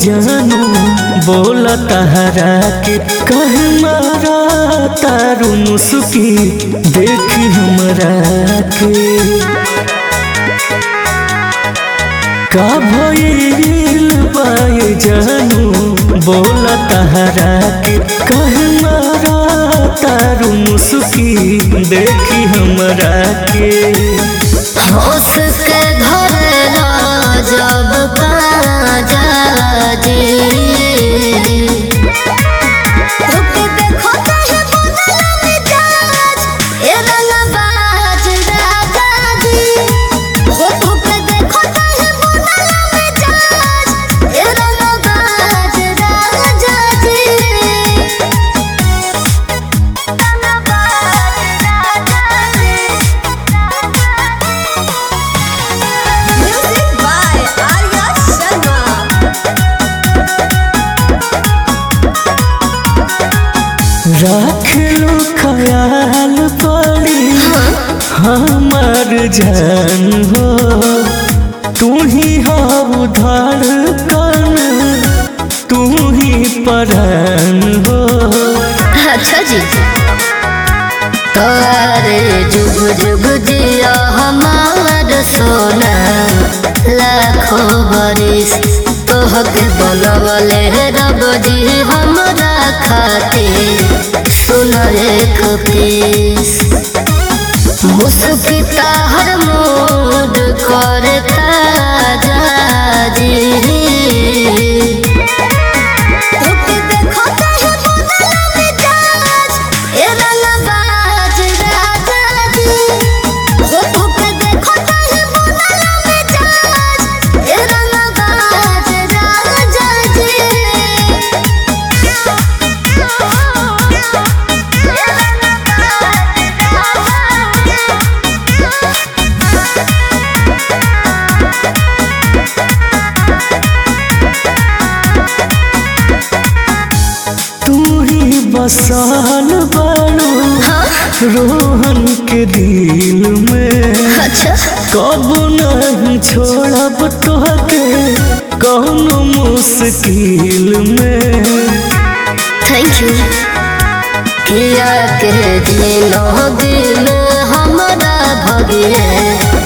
जानू बोला तहरा के कह मारा तारू मुस्की देखी हमरा के का भइल बाए जानू बोला तहरा के कह मारा तारू मुस्की देखी हमरा के होश के धरला जब पाजा जी रुके देखो कहीं बदला मिजाज ए रंगबाज राजा जी हो रुके देखो कहीं बदला मिजाज ए रंगबाज राजा जी Music by Arya Sharma. रख लो ख्याल पड़ी हमार जान हो तू ही हो धड़कन तू ही परान हो अच्छा जी तोरे जुग जुग जिया हमार सोना लाखों बरिस तोहके बनवले रब जी हमरा खातिर सुन एक पीस मुस्किता हर मूड करे ताजा जी रुके देखो कहीं बदला मिजाज ए रंगबाज राजा जी हो रुके देखो कहीं बदला मिजाज ए रंगबाज राजा जी तू ही बसाल बाड़ू रोहन के दिल में अच्छा कब नहीं छोड़ब तोहके कौनो मुश्किल में थैंक यू किया के दिनो दिल हमारा भगे